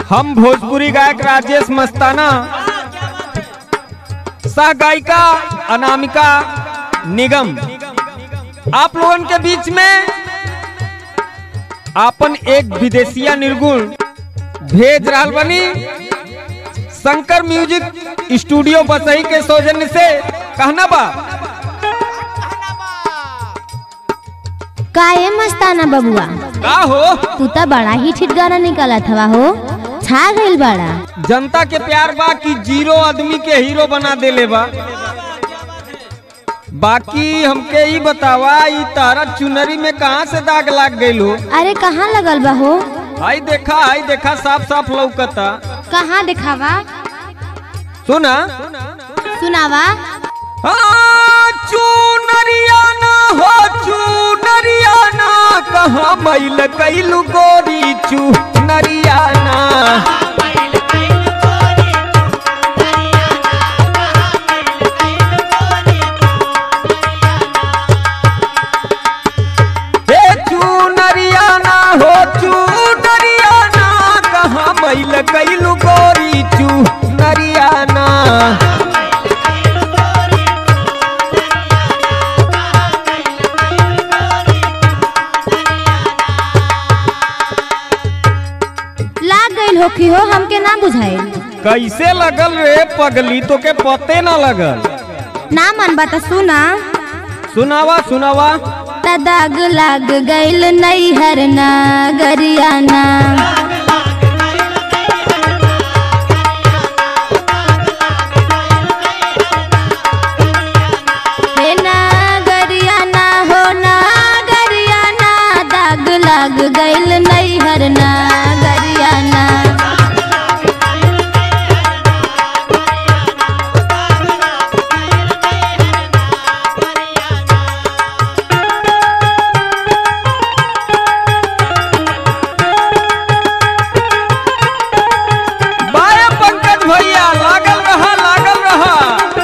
हम भोजपुरी गायक राजेश मस्ताना सह गायिका अनामिका निगम आप लोगन के बीच में आपन एक विदेशिया निर्गुण भेज रहल बनी शंकर म्यूजिक स्टूडियो बसई के सौजन्य से कहना बा काहे मस्ताना बबुआ का हो तू तो बड़ा ही ठिठ गाना निकालत हवा हो छा गइल बड़ा जनता के प्यार बा कि जीरो आदमी के हीरो बना देले बा बाकी हमके ई बतावा ई तारा चुनरी में कहाँ से दाग लाग गइल हो अरे कहाँ लगल बा हो हाय देखा हाय देखा साफ साफ लौकता कहाँ दिखावा सुना सुनावा हाँ, चुनरिया ना हो चुनरिया ना कहाँ मैल कैलू गोरी चुनरिया ना हे चुनरिया ना हो चुनरिया ना कहाँ मैल कैलू गोरी चुनरिया ना लाग गइल हो कि हो हमके ना बुझाइल कैसे लगल रे पगली तो के पते ना लगल ना मन बता सुना सुनावा सुनावा त दाग लाग गइल नैहर ना गरियाना हे ना गरियाना हो ना गरियाना दाग लाग गइल नैहर ना गरियाना बाया पंकज भैया लागल रहा लागल रहा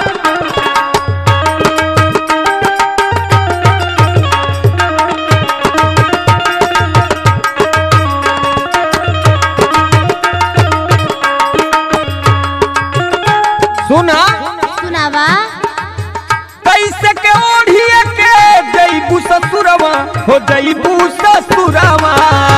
सुना सुनावा कैसे के ओढ़िए के जईबू ससुरवा हो जईबू ससुरवा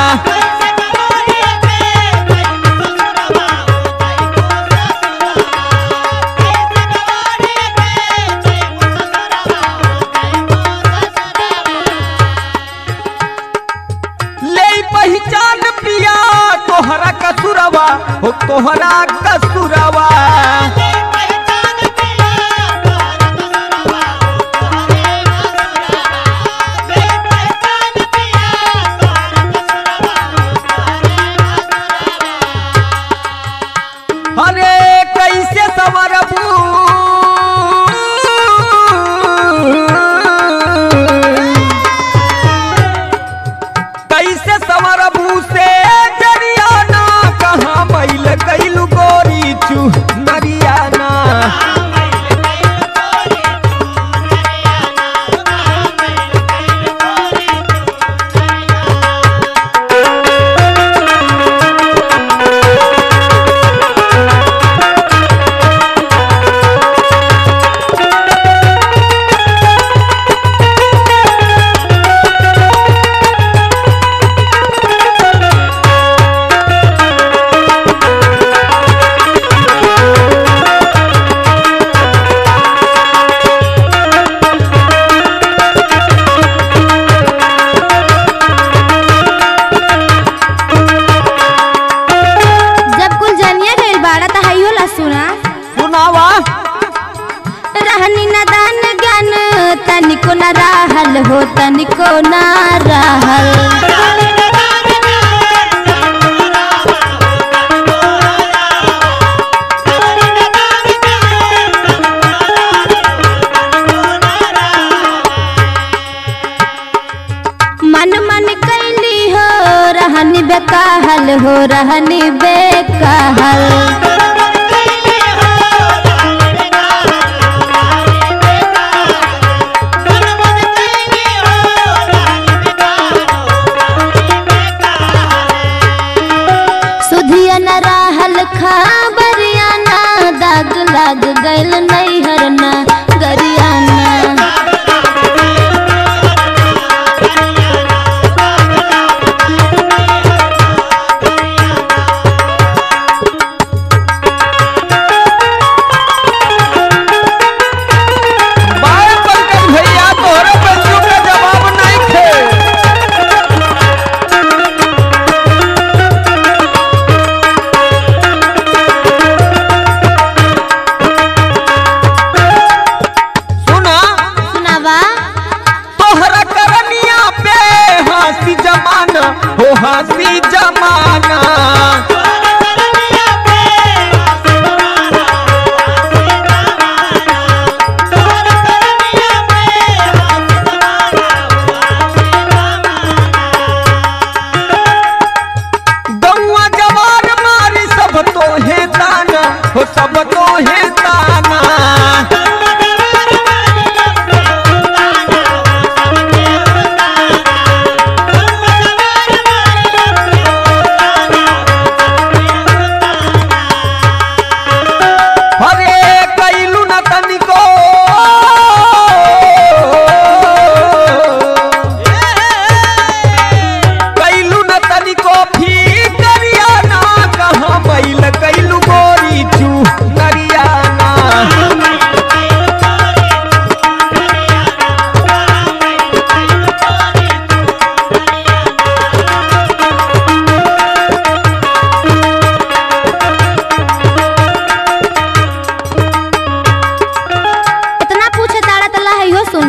ले पहचान पिया तोहरा कसुरवा हो तोहरा कसुरवा अरे कैसे सवरबू कैसे सवरबू से जरियाना कहाँ मैल कैलू गोरी चू नरियाना जब कुल जनिया गइल बाड़ा त हाइयो ला सुना सुनावा रहनी नदान ज्ञान तनिको न रहल हो तनिको न रहल मन मन कैली हो रहनी बेकाहल हो रहनी बेकाहल सुधिया न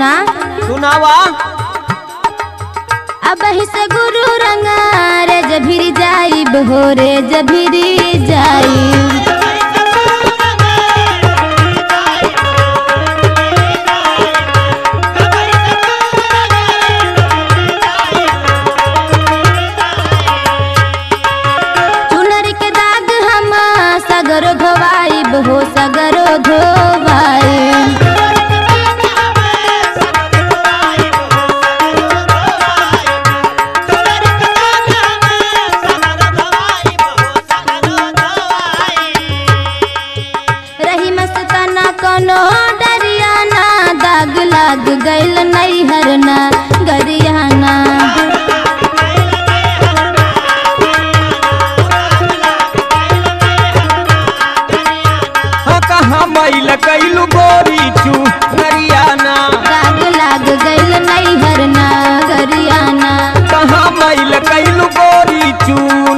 सुना सुनावा अब ही से गुरु रंगा रे जभिरी जाइब हो रे जभिरी जाइब चुनर के दाग हम सगरो धोवाइब हो सगरो धोवाइब रही मस्ताना कोनो डरियाना दाग लाग गइल नैहरना गरियाना हाँ कहाँ मैल कैलू गोरी चू नरियाना दाग लाग गइल नैहरना गरियाना कहाँ मैल कैलू गोरी चू